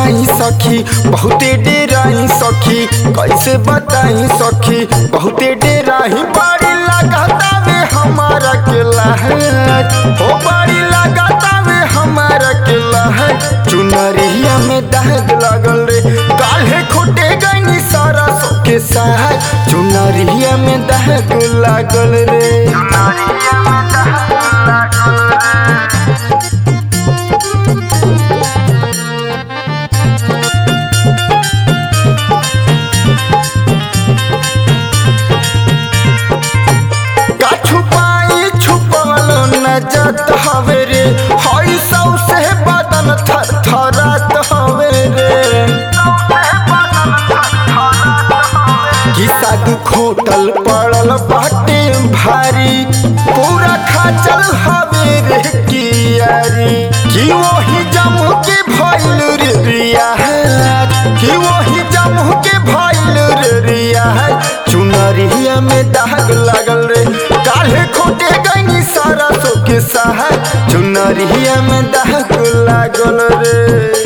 बताई सखी बहुते डेराई सखी कैसे बताई सखी बहुते डेराई बड़ी लगाता वे हमारा केला है हो बड़ी लगाता वे हमारा केला है चुनरिया में दाग लागल रे काल्हे खोटे गईनी सारा के साथ चुनरिया में दाग लागल रे चुनरिया में दाग लागल रे का छुपाई छुपल न जात हवे रे हई सौ से बदन थर थरात हवे रे कि साधु खोटल पड़ल बाटे भारी पूरा खाचल हवे रे कियारी कि वही जमू के भइल रे रिया कि वही जमू के भइल रे रिया चुनरिया में दाग लागल रे काल्हे खोटे गईनी सारा सो के सहाय चुनरिया में दाग लागल रे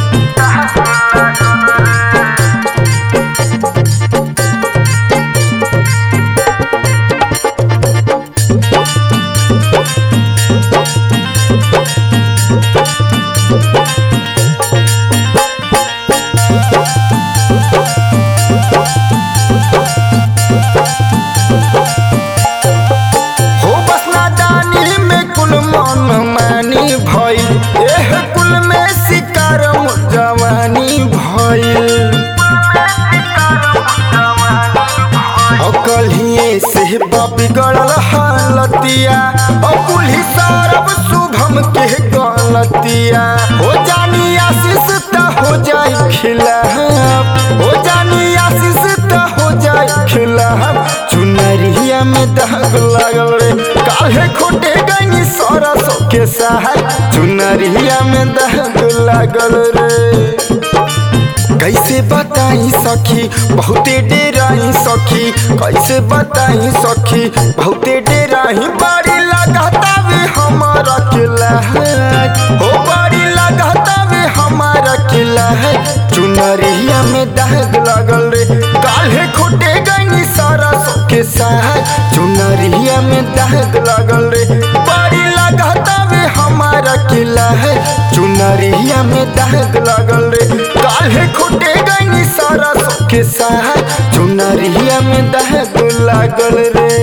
हो बस नादानी में कुल मन मानी भइल एह कुल में शिकार जवानी भइल कलिए से बिगड़ल हालतिया और पुलिस सरब शुभम के गलतिया हो जानी आशीष त हो जाए खिलाफ हो जानी आशीष त हो जाए खिलाफ चुनरिया में दाग लागल रे काहे खोटे गईनी सारा सो के सहाय चुनरिया में दाग लागल रे कैसे बताई सखी बहुते डेराई सखी कैसे बताई सखी बहुते डेराई बड़ी लगाता वे हमारा किला है हो बड़ी लगाता वे हमारा किला है चुनरिया में दाग लागल रे काल्हे खोटे गईनी सारा सो के साथ चुनरिया में दाग लागल रे बड़ी लगाता वे हमारा किला है चुनरिया में दाग लागल रे काल्हे खोटे गईनी सारा सो के साथ चुनरिया में दाग लागल रे